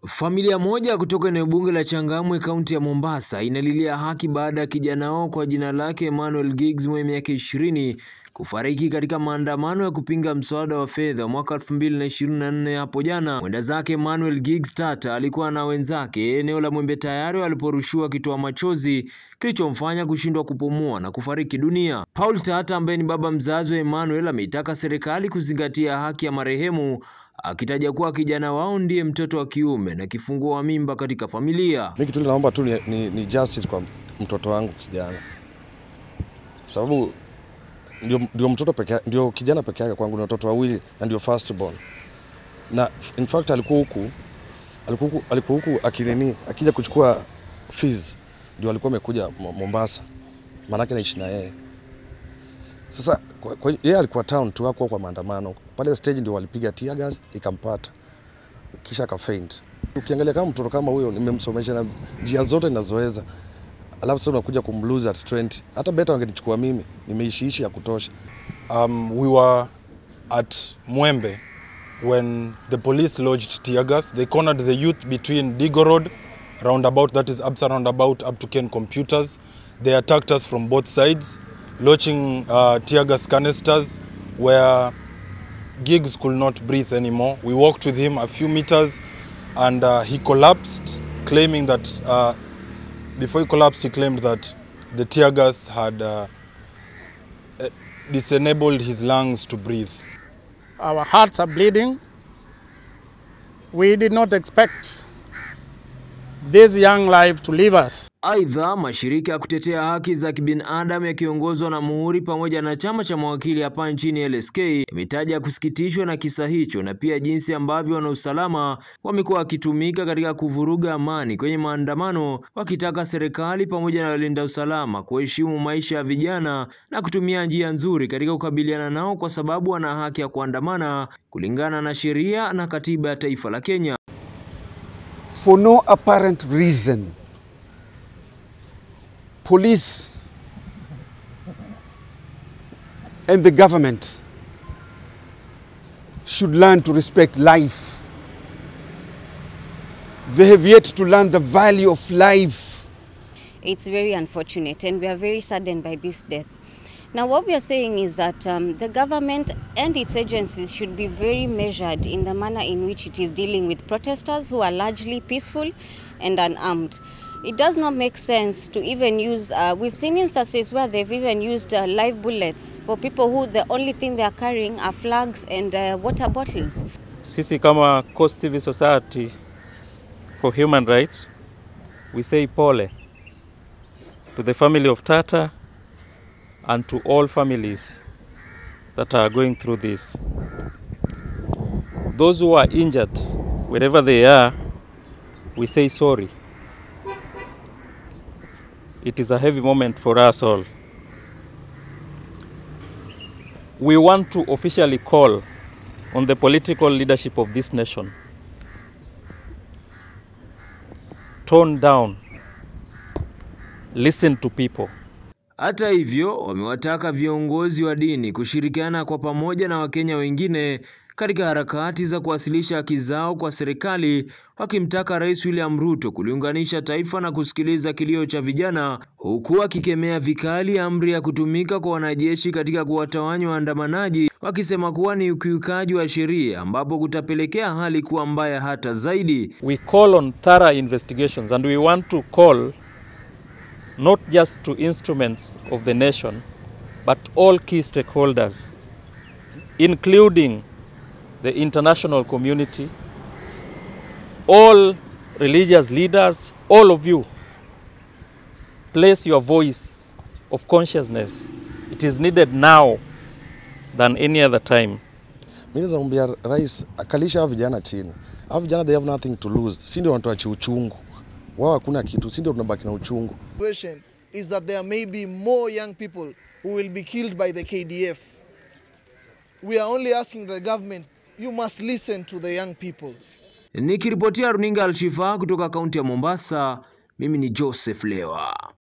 Familia moja kutoka eneo bunge la Changamwe kaunti ya Mombasa inalilia haki baada ya kijana wao kwa jina lake Emmanuel Giggs mwenye miaka ishirini kufariki katika maandamano ya kupinga mswada wa fedha mwaka 2024 hapo jana. Mwenda zake Emmanuel Giggs Tata alikuwa na wenzake eneo la Mwembe Tayari waliporushiwa kitoa machozi kilichomfanya kushindwa kupumua na kufariki dunia. Paul Tata ambaye ni baba mzazi wa Emmanuel ameitaka serikali kuzingatia haki ya marehemu akitaja kuwa kijana wao ndiye mtoto wa kiume na kifungua wa mimba katika familia. Mi kitu naomba tu ni, ni, ni justice kwa mtoto wangu kijana, sababu ndio, ndio mtoto peke ndio kijana peke yake kwangu, ni watoto wawili na ndio first born, na in fact alikuwa huku alikuwa huku alikuwa huku akinini akija kuchukua fees, ndio alikuwa amekuja Mombasa, maanake naishi na yeye sasa kwa, kwa, yeye alikuwa town tu, hakuwa kwa maandamano pale stage, ndio walipiga tear gas ikampata, kisha akafaint. Ukiangalia kama mtoto kama huyo, nimemsomesha na njia zote ninazoweza, alafu sasa unakuja kumlose at 20. Hata beta wangenichukua mimi, nimeishiishi ya kutosha. Um, we were at Mwembe when the police lodged tear gas. They cornered the youth between Digo Road roundabout, that is Absa roundabout, up to Ken Computers. They attacked us from both sides, launching uh, tear gas canisters where Giggs could not breathe anymore. We walked with him a few meters and uh, he collapsed, claiming that uh, before he collapsed, he claimed that the tear gas had uh, uh, disenabled his lungs to breathe. Our hearts are bleeding. We did not expect this young life to leave us. Aidha, mashirika ya kutetea haki za kibinadamu yakiongozwa na Muhuri pamoja na chama cha mawakili hapa nchini LSK imetaja kusikitishwa na kisa hicho na pia jinsi ambavyo wanausalama wamekuwa wakitumika katika kuvuruga amani kwenye maandamano, wakitaka serikali pamoja na walinda usalama kuheshimu maisha ya vijana na kutumia njia nzuri katika kukabiliana nao, kwa sababu wana haki ya kuandamana kulingana na sheria na katiba ya taifa la Kenya. For no apparent reason police and the government should learn to respect life. They have yet to learn the value of life. It's very unfortunate, and we are very saddened by this death. Now, what we are saying is that um, the government and its agencies should be very measured in the manner in which it is dealing with protesters who are largely peaceful and unarmed. It does not make sense to even use, uh, we've seen instances where they've even used uh, live bullets for people who the only thing they are carrying are flags and uh, water bottles. Sisi kama Coast Civil Society for Human Rights, we say pole to the family of Tata and to all families that are going through this. Those who are injured, wherever they are, we say sorry. It is a heavy moment for us all. We want to officially call on the political leadership of this nation. Tone down. Listen to people. Hata hivyo, wamewataka viongozi wa dini kushirikiana kwa pamoja na Wakenya wengine katika harakati za kuwasilisha haki zao kwa serikali, wakimtaka Rais William Ruto kuliunganisha taifa na kusikiliza kilio cha vijana, huku akikemea vikali amri ya kutumika kwa wanajeshi katika kuwatawanya waandamanaji, wakisema kuwa ni ukiukaji wa sheria ambapo kutapelekea hali kuwa mbaya hata zaidi. We call on thorough investigations and we want to call not just to instruments of the nation, but all key stakeholders, including the international community, all religious leaders, all of you, place your voice of consciousness. It is needed now than any other time. Mi naweza mwambia rais akalisha hao vijana chini. Hao vijana they have nothing to lose, si ndio wanatuachia uchungu wao, hakuna kitu, si ndio tunabaki na uchungu. situation is that there may be more young people who will be killed by the KDF. We are only asking the government, you must listen to the young people. Nikiripotia runinga Alshifa kutoka kaunti ya Mombasa, mimi ni Joseph Lewa.